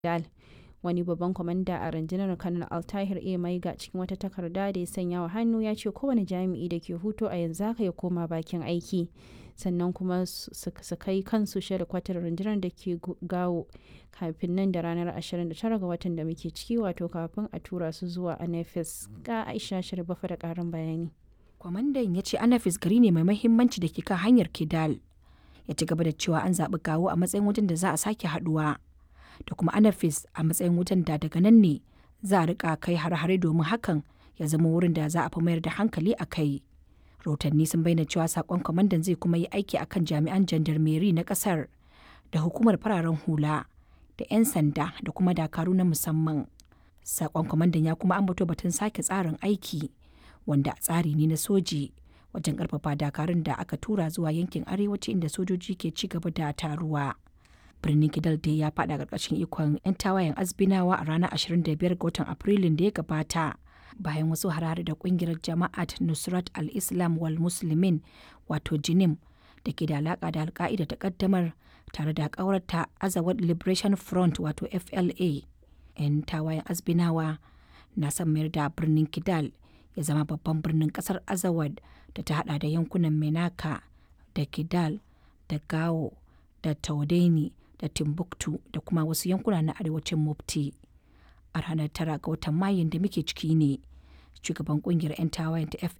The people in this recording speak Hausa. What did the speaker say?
Dal. Wani babban kwamanda a rundunar Kanar Altahir A. Maiga cikin wata takarda da ya sanya wa hannu ya ce kowane jami'i da ke hutu a yanzu haka ya koma bakin aiki. Sannan kuma su kai kansu kwatar rundunar da ke gawo kafin nan da ranar 29 ga watan da muke ciki wato kafin a tura su zuwa Anafis. Ga Aisha Sharifafa da ƙarin bayani. Kwamandan ya ce Anafis gari ne mai mahimmanci da ke kan hanyar Kidal. Ya ci gaba da cewa an zaɓi gawo a matsayin wajen da za a sake haɗuwa. Da kuma Anafis a matsayin wajen da daga nan ne za a rika kai har-hare domin hakan ya zama wurin da za a fi mayar da hankali a kai. Rahotanni sun bayyana cewa sakon kwamandan zai kuma yi aiki akan jami'an jandarmeri na kasar da hukumar fararen hula da 'yan sanda da kuma dakaru na musamman. Sakon kwamandan ya kuma ambato batun sake tsarin aiki wanda tsari ne na soji wajen karfafa dakarun da aka tura zuwa yankin arewaci inda sojoji ke ci gaba da taruwa. Birnin Kidal dai ya faɗa ƙarƙashin ikon 'yan tawayen azbinawa a ranar 25 ga watan Afrilun da ya gabata. bayan wasu harare da kungiyar jama'at nusrat al-islam wal muslimin wato jinim da ke da alaka da alka'ida ta kaddamar tare da kawarta azawad liberation front wato fla yan tawayen azbinawa na son mayar da birnin kidal ya zama babban birnin kasar azawad da ta hada da yankunan menaka da kidal da gao da taudeni da timbuktu da kuma wasu yankuna na arewacin mufti a ranar tara ga watan mayun da muke ciki ne shugaban kungiyar 'yan tawayen ta